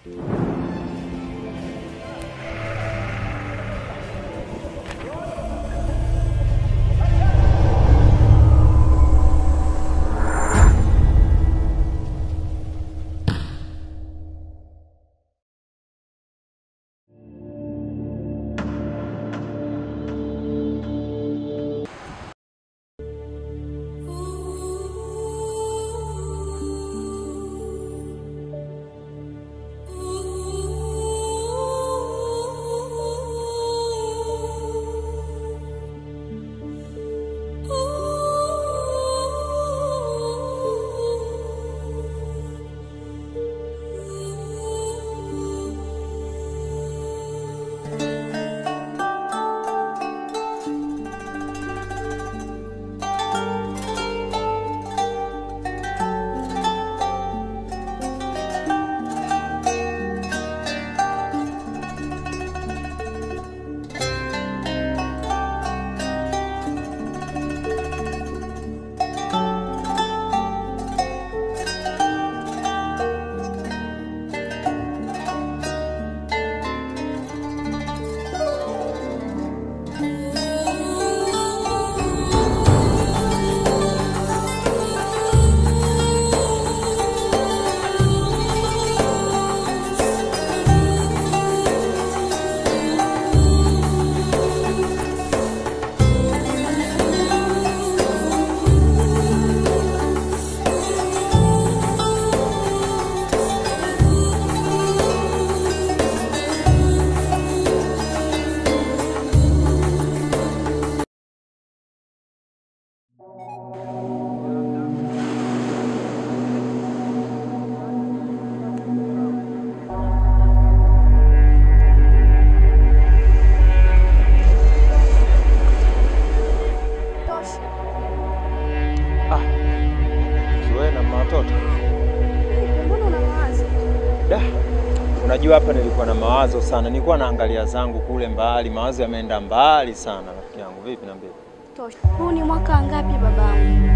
Unajua hapa nilikuwa na mawazo sana, nilikuwa naangalia zangu kule mbali, mawazo yameenda mbali sana. Rafiki yangu, vipi? Niambie. Tosha. Huu ni mwaka ngapi babangu?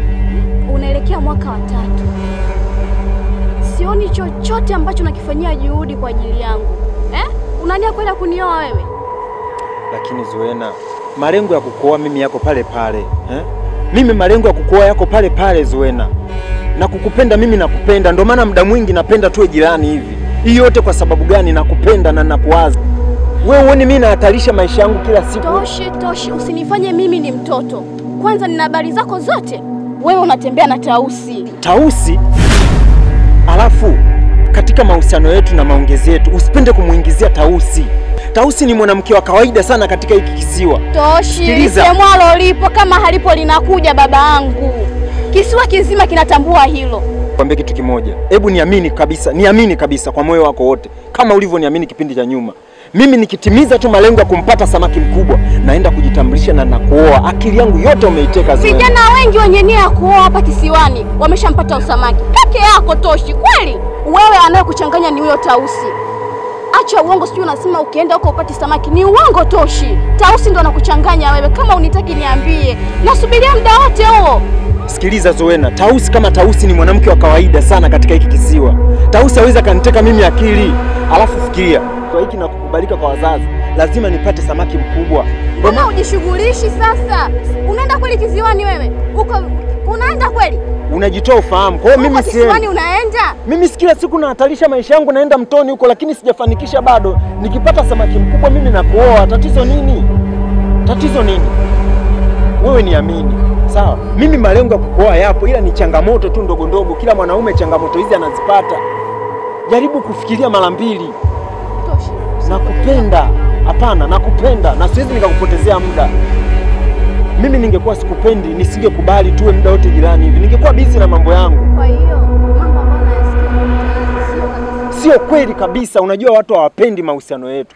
Unaelekea mwaka wa tatu. Sioni chochote ambacho nakifanyia juhudi kwa ajili yangu eh? Unania kwenda kunioa wewe? Lakini Zuena, malengo ya kukuoa mimi yako pale pale eh? Mimi malengo ya kukuoa yako pale pale Zuena, na kukupenda mimi nakupenda, ndio maana muda mwingi napenda tuwe jirani hivi. Hii yote kwa sababu gani? Nakupenda na nakuwaza wewe. Uone mimi nahatarisha maisha yangu kila siku. Toshi, Toshi, usinifanye mimi ni mtoto. Kwanza nina habari zako zote. Wewe unatembea na Tausi. Tausi, alafu katika mahusiano yetu na maongezi yetu usipende kumuingizia Tausi. Tausi ni mwanamke wa kawaida sana katika hiki kisiwa. Toshi, Sikiliza. lisemwalo lipo, kama halipo linakuja baba yangu. Kisiwa kizima kinatambua hilo. Kwambie kitu kimoja, hebu niamini kabisa, niamini kabisa kwa moyo wako wote, kama ulivyoniamini kipindi cha nyuma. Mimi nikitimiza tu malengo ya kumpata samaki mkubwa, naenda kujitambulisha na nakuoa. Akili yangu yote umeiteka Zuena. Vijana wengi wenye nia ya kuoa hapa kisiwani wameshampata usamaki peke yako. Toshi, kweli wewe anayekuchanganya ni huyo Tausi. Acha uongo, sijui unasema ukienda huko upati samaki. Ni uongo Toshi, Tausi ndo anakuchanganya wewe. Kama unitaki niambie, nasubiria muda wote huo. Sikiliza Zuena, Tausi kama Tausi ni mwanamke wa kawaida sana katika hiki kisiwa. Tausi hawezi akaniteka mimi akili. Alafu fikiria, kwa hiki na kukubalika kwa wazazi, lazima nipate samaki mkubwa. Mbona hujishughulishi sasa? Unaenda kweli kisiwani wewe? Uko unaenda kweli? Unajitoa ufahamu. Kwa hiyo Uko mimi kisiwani siendi. unaenda? Mimi si kila siku nahatarisha maisha yangu, naenda mtoni huko, lakini sijafanikisha bado. Nikipata samaki mkubwa mimi nakuoa. Tatizo nini? Tatizo nini? Wewe niamini, sawa? Mimi malengo ya kukuoa yapo, ila ni changamoto tu ndogo ndogo. Kila mwanaume changamoto hizi anazipata. Jaribu kufikiria mara mbili. Toshi. Nakupenda. Hapana, nakupenda na siwezi nikakupotezea muda. Mimi ningekuwa sikupendi, nisingekubali tuwe muda wote jirani hivi. Ningekuwa busy na mambo yangu. Kwa hiyo mambo ambayo nayasikia mtaani sio kabisa. Sio kweli kabisa. Unajua watu hawapendi mahusiano yetu.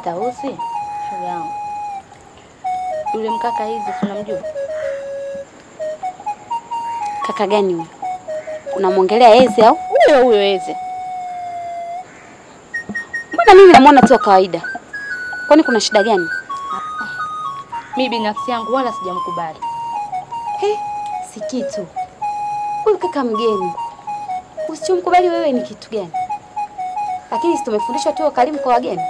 Tausi, shoga yangu, yule mkaka hizi si unamjua? Kaka gani huyo? Unamwongelea Eze au? Huyo huyo Eze. Mbona mimi namwona tu wa kawaida. Kwani kuna shida gani? Mi binafsi yangu wala sijamkubali. He, si kitu. Huyu kaka mgeni. Usichomkubali wewe ni kitu gani? Lakini si tumefundishwa tu karimu kwa wageni.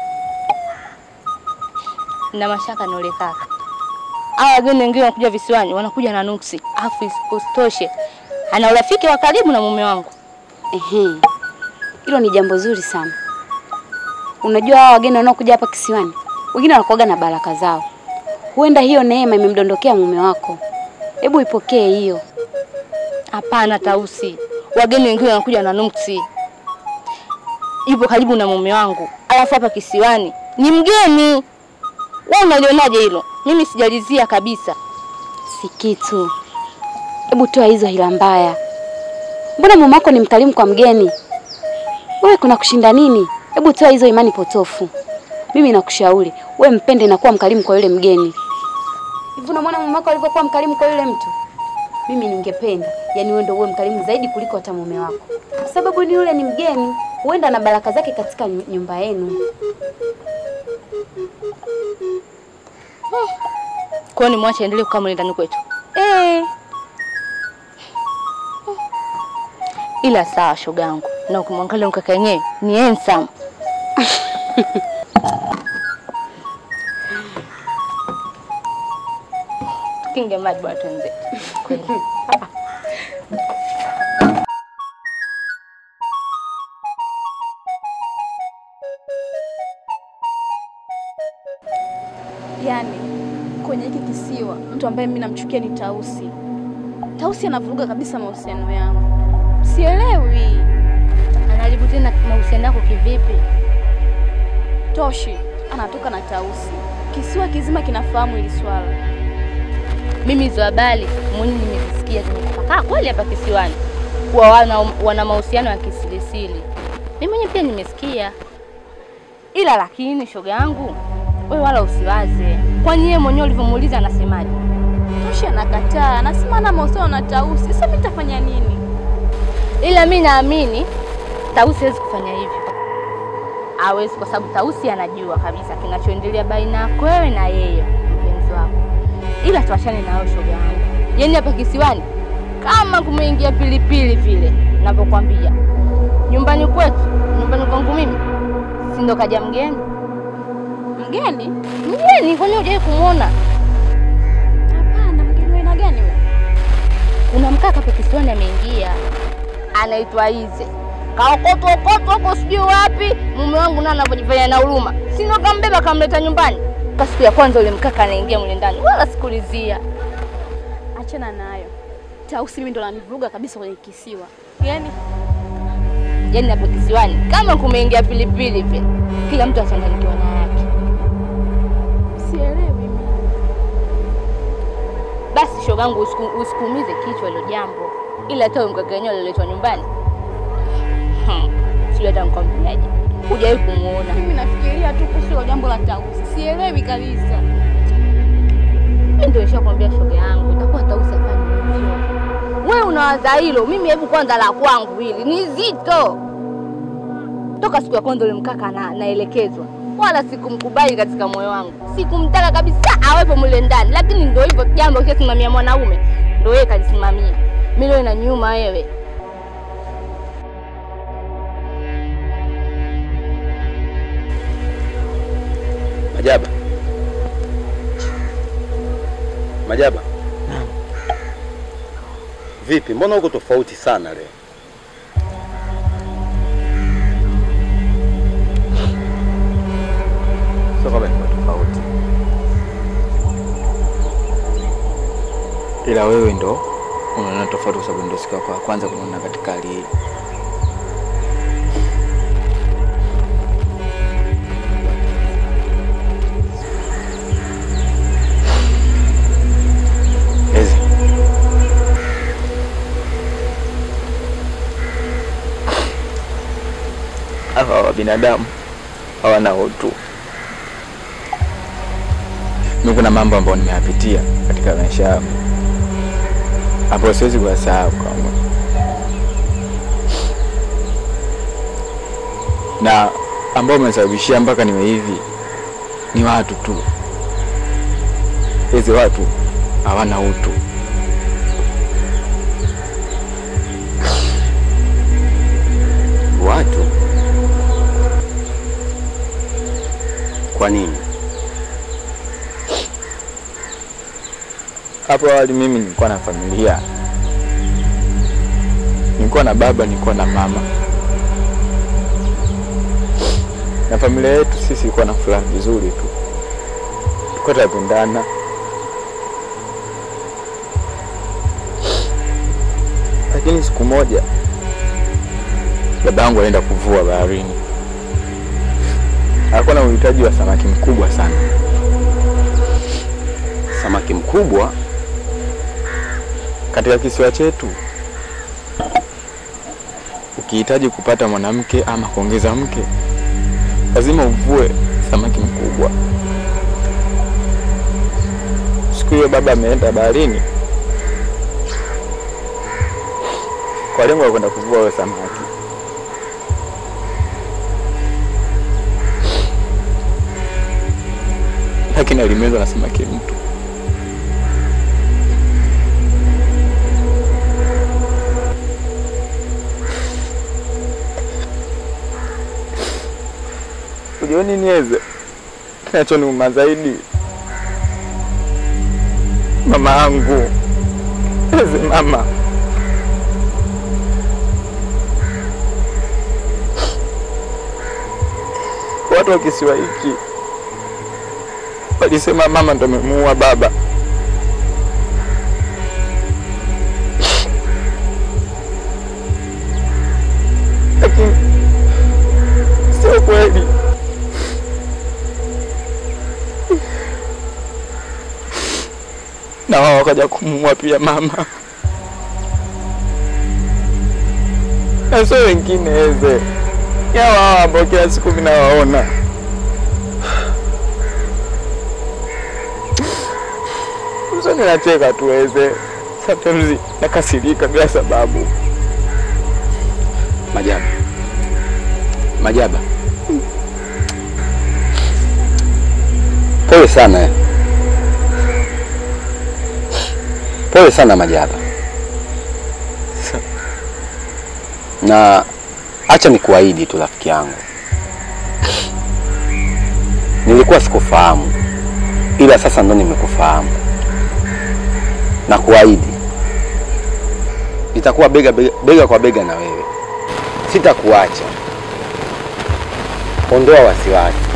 na mashaka na yule kaka. Hao wageni wengine wanakuja visiwani, wanakuja na nuksi, afu usitoshe ana urafiki wa karibu na mume wangu. Ehe. Hilo ni jambo zuri sana. Unajua hao wageni wanaokuja hapa kisiwani, wengine wanakuaga na baraka zao. Huenda hiyo neema imemdondokea mume wako. Hebu ipokee hiyo. Hapana Tausi, wageni wengine wanakuja na nuksi, yupo karibu na mume wangu, alafu hapa kisiwani ni mgeni. Wewe unalionaje hilo? Mimi sijalizia kabisa. Si kitu. Hebu toa hizo hila mbaya. Mbona mume wako ni mkarimu kwa mgeni? Wewe kuna kushinda nini? Hebu toa hizo imani potofu. Mimi nakushauri, we mpende na kuwa mkarimu kwa yule mgeni. Hivi unamwona mume wako alivyokuwa mkarimu kwa yule mtu? Mimi ningependa, yani wewe ndio uwe mkarimu zaidi kuliko hata mume wako. Kwa sababu ni yule ni mgeni, huenda na baraka zake katika nyu- nyumba yenu. Kwa hiyo nimwache aendelee kukaa mle ndani kwetu, Eh, ila sawa, shogangu, na ukimwangalia mkaka yenyewe ni handsome. Kinge maji bwana, tuenze. Kweli. Yaani kwenye hiki kisiwa mtu ambaye mimi namchukia ni Tausi. Tausi anavuruga kabisa mahusiano yangu, sielewi. Anaharibu tena mahusiano yako kivipi? Toshi anatoka na Tausi, kisiwa kizima kinafahamu hili swala. Mimi hizo habari mwenyewe nimezisikia zimetapakaa kweli hapa kisiwani, kuwa wana, wana mahusiano ya kisirisiri. Mimi mwenyewe pia nimesikia, ila lakini shoga yangu, wewe wala usiwaze, kwani yeye mwenyewe ulivyomuuliza anasemaje? Toshi anakataa, anasema ana mahusiano na Tausi. Sasa mimi nitafanya nini? Ila mi naamini Tausi hawezi kufanya hivyo, hawezi, kwa sababu Tausi anajua kabisa kinachoendelea baina yako wewe na yeye mpenzi wako. Ila tuachane na hayo shoga yangu, yaani hapa kisiwani kama kumeingia pilipili vile navyokwambia. Nyumbani kwetu, nyumbani kwangu mimi, si ndo kaja mgeni? Mgeni? Mgeni, kwani hujawahi kumwona? Hapana, mgeni wa aina gani wewe? Kuna mkaka hapa kisiwani ameingia, anaitwa Ize, kaokotwa okotwa huko sijui wapi. Mume wangu naye anavyojifanya na huruma, si ndo kambeba kamleta nyumbani. Ka siku ya kwanza ule mkaka anaingia mle ndani, wala sikulizia. Achana nayo. Tausi mimi ndo ananivuruga kabisa kwenye kisiwa. Yaani Yaani hapa kisiwani kama kumeingia pilipili vile, kila mtu achanganyikiwa na yake. sielewi mimi. Basi shogangu, usiku, usikuumize kichwa hilo jambo, ila hata huyo mkaka wenyewe aliletwa nyumbani hmm. Sijui hata nikwambiaje, hujawahi kumuona. Mimi nafikiria tu kuhusu hilo jambo la Tausi. Sielewi kabisa. Mimi ndio nishakwambia shoga yangu, itakuwa Tausi afanye hivyo. Wewe unawaza hilo, mimi hebu kwanza la kwangu hili ni zito. Toka siku ya kwanza ule mkaka na, naelekezwa, wala sikumkubali katika moyo wangu, sikumtaka kabisa awepo mule ndani, lakini ndio hivyo, jambo kishasimamia mwanaume ndio yeye kalisimamia. Mimi leo inaniuma wewe. Majaba, Majaba, vipi? Mbona uko tofauti sana leo? Sio kama ni tofauti, ila wewe ndo unaona tofauti, kwa sababu ndo siku yako ya kwanza kuniona katika hali hii. Ezi, hawa wa binadamu hawana utu. mimi kuna mambo ambayo nimeyapitia katika maisha yangu ambayo siwezi kuyasahau kamwe, na ambao umesababishia mpaka niwe hivi ni watu tu. Hizi watu hawana utu. Watu? Kwa nini? Hapo awali mimi nilikuwa na familia, nilikuwa na baba, nilikuwa na mama, na familia yetu sisi ilikuwa na furaha vizuri tu, tulikuwa tunapendana. Lakini siku moja baba yangu alienda kuvua baharini, alikuwa na uhitaji wa samaki mkubwa sana. Samaki mkubwa? Katika kisiwa chetu ukihitaji kupata mwanamke ama kuongeza mke, lazima uvue samaki mkubwa. Siku hiyo baba ameenda baharini kwa lengo la kwenda kuvua huyo samaki. Lakini alimezwa na samaki mtu. Ujioni niweze kinachoniuma zaidi, mama yangu eze mama watu wa kisiwa hiki walisema mama ndo amemuua baba. Lakini sio kweli. Na wao wakaja kumuua pia mama, na sio wengine eze yawa hawa ambao kila siku mimi nawaona. Usoni nacheka tu eze, sometimes nakasirika bila sababu. Majaba, Majaba, pole sana eh. Pole sana Majaba, na acha nikuahidi tu rafiki yangu, nilikuwa sikufahamu, ila sasa ndo nimekufahamu na kuahidi nitakuwa bega, bega, bega kwa bega na wewe, sitakuacha. Ondoa wasiwasi.